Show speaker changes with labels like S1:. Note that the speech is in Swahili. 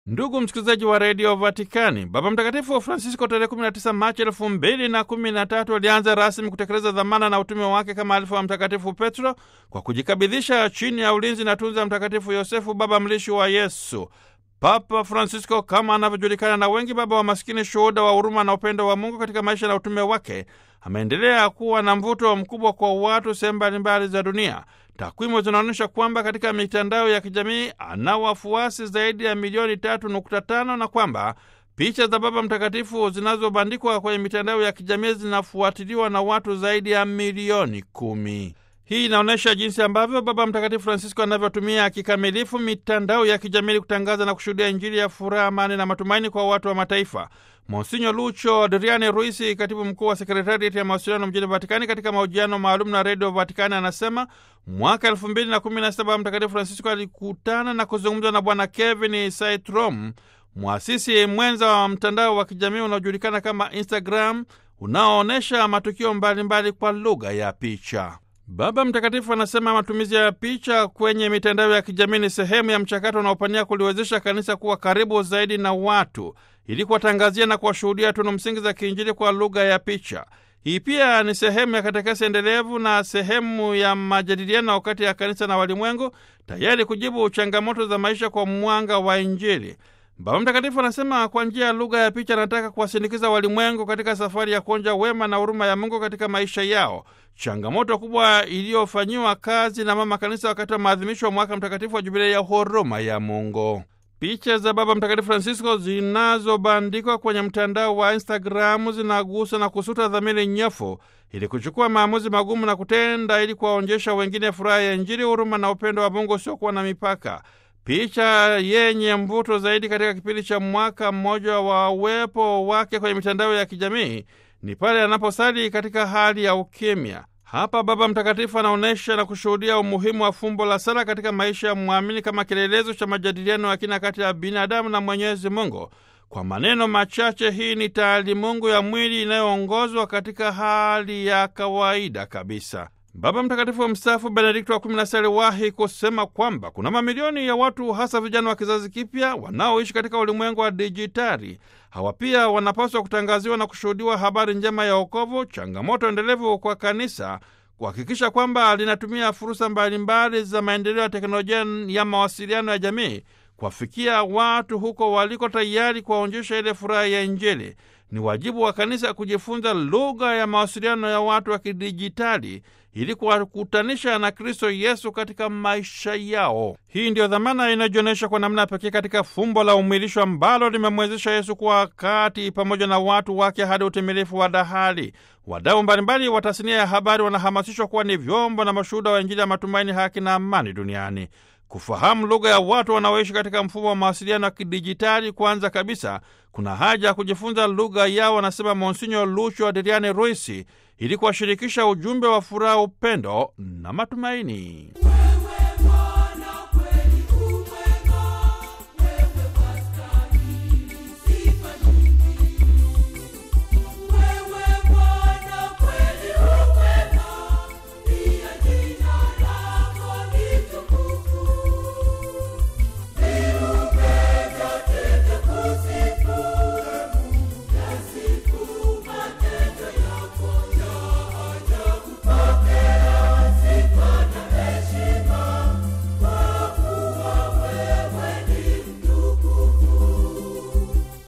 S1: Ndugu msikilizaji wa redio Vatikani, Baba Mtakatifu Francisco tarehe 19 Machi elfu mbili na kumi na tatu alianza rasmi kutekeleza dhamana na utume wake kama alifu wa Mtakatifu Petro kwa kujikabidhisha chini ya ulinzi na tunza Mtakatifu Yosefu, baba mlishi wa Yesu. Papa Francisco kama anavyojulikana na wengi, baba wa maskini, shuhuda wa huruma na upendo wa Mungu katika maisha na utume wake, ameendelea kuwa na mvuto mkubwa kwa watu sehemu mbalimbali za dunia. Takwimu zinaonyesha kwamba katika mitandao ya kijamii ana wafuasi zaidi ya milioni tatu nukta tano na kwamba picha za Baba Mtakatifu zinazobandikwa kwenye mitandao ya kijamii zinafuatiliwa na watu zaidi ya milioni kumi. Hii inaonyesha jinsi ambavyo Baba Mtakatifu Francisco anavyotumia kikamilifu mitandao ya kijamii kutangaza na kushuhudia Injili ya furaha, amani na matumaini kwa watu wa mataifa. Monsinyo Lucho Adriani Ruisi, katibu mkuu wa sekretariati ya mawasiliano mjini Vatikani, katika mahojiano maalum na redio Vatikani anasema mwaka elfu mbili na kumi na sita Baba Mtakatifu Francisco alikutana na kuzungumza na Bwana Kevin Saitrom, mwasisi mwenza wa mtandao wa kijamii unaojulikana kama Instagram, unaoonyesha matukio mbalimbali mbali kwa lugha ya picha. Baba Mtakatifu anasema matumizi ya picha kwenye mitandao ya kijamii ni sehemu ya mchakato unaopania kuliwezesha kanisa kuwa karibu zaidi na watu ili kuwatangazia na kuwashuhudia tunu msingi za kiinjili kwa lugha ya picha. Hii pia ni sehemu ya katekesi endelevu na sehemu ya majadiliano kati ya kanisa na walimwengu, tayari kujibu changamoto za maisha kwa mwanga wa Injili. Baba Mtakatifu anasema kwa njia ya lugha ya picha anataka kuwasindikiza walimwengu katika safari ya kuonja wema na huruma ya Mungu katika maisha yao, changamoto kubwa iliyofanyiwa kazi na Mama Kanisa wakati wa maadhimisho wa mwaka mtakatifu wa Jubilei ya huruma ya Mungu. Picha za Baba Mtakatifu Francisco zinazobandikwa kwenye mtandao wa Instagramu zinagusa na kusuta dhamiri nyofu ili kuchukua maamuzi magumu na kutenda ili kuwaonyesha wengine furaha ya Injili, huruma na upendo wa Mungu usiokuwa na mipaka. Picha yenye mvuto zaidi katika kipindi cha mwaka mmoja wa uwepo wake kwenye mitandao ya kijamii ni pale anaposali katika hali ya ukimya. Hapa Baba Mtakatifu anaonyesha na kushuhudia umuhimu wa fumbo la sala katika maisha ya mwamini kama kielelezo cha majadiliano ya kina kati ya binadamu na Mwenyezi Mungu. Kwa maneno machache, hii ni taalimungu ya mwili inayoongozwa katika hali ya kawaida kabisa. Baba Mtakatifu mstaafu Benedikto wa kumi na sita aliwahi kusema kwamba kuna mamilioni ya watu hasa vijana wa kizazi kipya wanaoishi katika ulimwengu wa dijitali. Hawa pia wanapaswa kutangaziwa na kushuhudiwa habari njema ya wokovu, changamoto endelevu kwa kanisa kuhakikisha kwamba linatumia fursa mbalimbali za maendeleo ya teknolojia ya mawasiliano ya jamii kuwafikia watu huko waliko, tayari kuwaonyesha ile furaha ya Injili. Ni wajibu wa kanisa kujifunza lugha ya mawasiliano ya watu wa kidijitali ili kuwakutanisha na Kristo Yesu katika maisha yao. Hii ndiyo dhamana inayojionyesha kwa namna pekee katika fumbo la umwilisho ambalo limemwezesha Yesu kuwa kati pamoja na watu wake hadi utimilifu wa dahali. Wadau mbalimbali wa tasnia ya habari wanahamasishwa kuwa ni vyombo na mashuhuda wa Injili ya matumaini, haki na amani duniani. Kufahamu lugha ya watu wanaoishi katika mfumo wa mawasiliano ya kidijitali, kwanza kabisa kuna haja ya kujifunza lugha yao, anasema Monsinyo Lucho Adriani Ruisi, ili kuwashirikisha ujumbe wa furaha, upendo na matumaini.